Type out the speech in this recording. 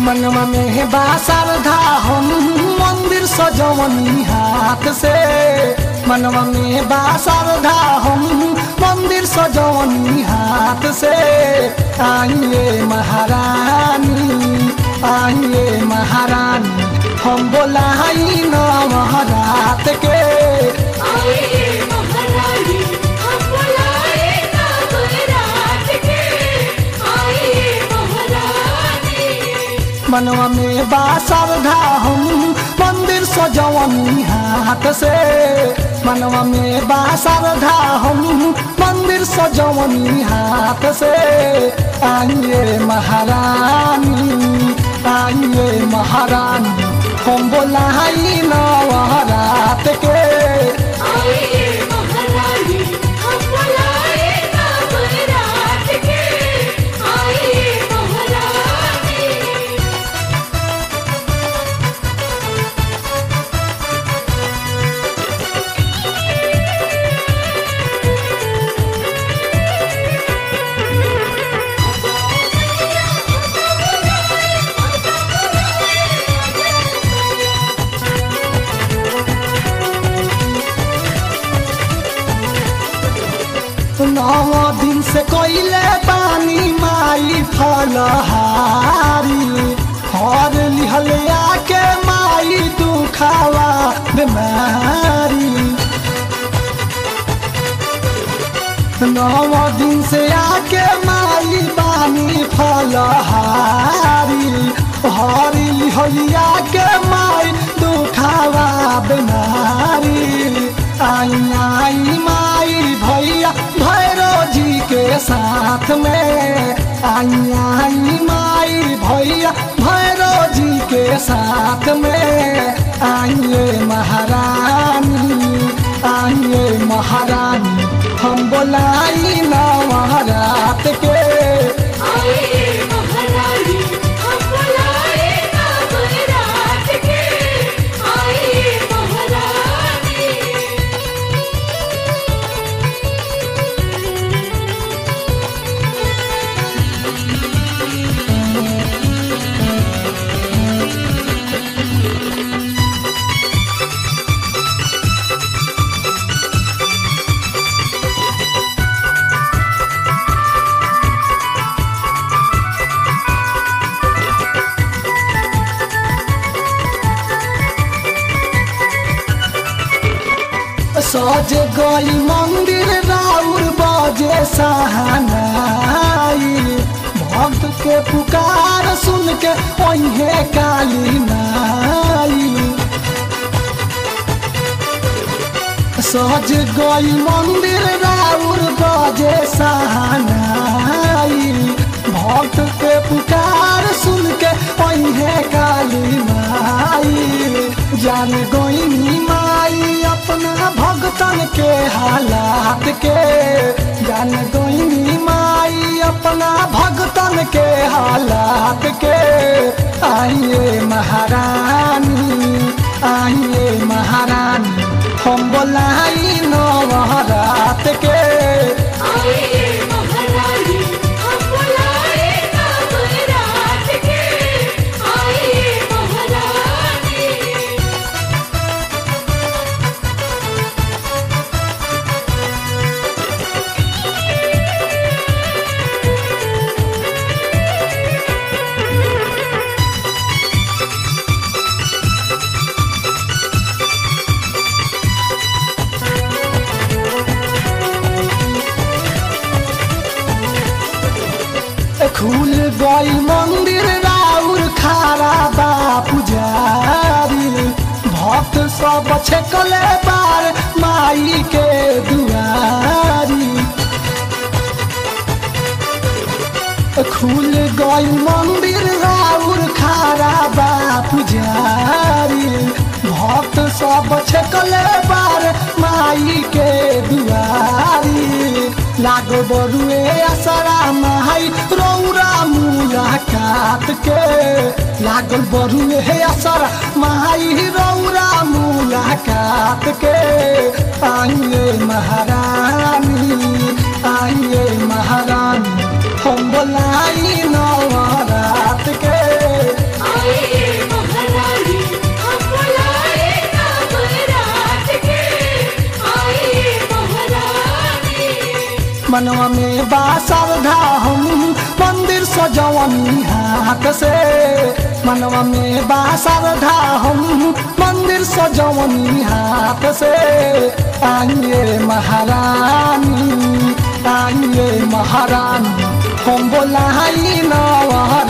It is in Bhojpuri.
मनवा में बा श्रद्धा हम मंदिर सजवनी हाथ से मनवा में बा श्रद्धा हम मंदिर सजवनी हाथ से आइए महारानी आइए महारानी हम बोलाई नवरात के आइए महारानी हम बुलाए नवरात के आइए महारानी मनवा में बा श्रद्धा हम मंदिर सजवनी हाथ से मनवा में बा श्रद्धा हम मंदिर सजवनी हाथ से आइए महारानी आइए महारानी हम बोलाई नवरात के आइए महारानी हम बुलाए नवरात के आइए महारानी नौ दिन से कोइले पानी माई फलहारी हर लिहल आके माई दुखावा बीमारी नौ दिन से आके माई बानी फलहारी हर लिहल आके माई दुखावा बीमारी आई आई माई भैया भैरो जी के साथ में आई आई माई भैया भैरो जी के साथ में आइए महारानी आइए महारानी हम बोलाई नवरात के आइए महारानी हम बुलाए नवरात के आइए महारानी सज गई मंदिर राउर बजे सहनाई भक्त के पुकार सुन के ओहे काली नाई सज गई मंदिर राउर बजे सहनाई भक्त के पुकार सुन के ओहे काली माई जान गई माई अपना भगतन के हालात के जान गई माई अपना भगतन के हालात के आइए महारानी आइए महारानी हम बोलाई नवरात के आइए महारानी हम बुलाए नवरात के आइए महारानी खुल गई मंदिर राउर खारा बा पुजारी भक्त सब छकले बार माई के दुआरी खुल गई मंदिर राउर खारा बा पुजारी भक्त सब छकले बार माई के दुआरी लागो बरुए असरा माई रौरा मुलाकात के लागल बरुए असरा माई रौरा मुलाकात के आइए महारानी आइए महारानी हम बोलाई नवरात के मनवा में बा श्रद्धा हम मंदिर सजवनी हाथ से मनवा में बा श्रद्धा हम मंदिर सजवनी हाथ से आइए महारानी आइए महारानी हम बोलाई नवा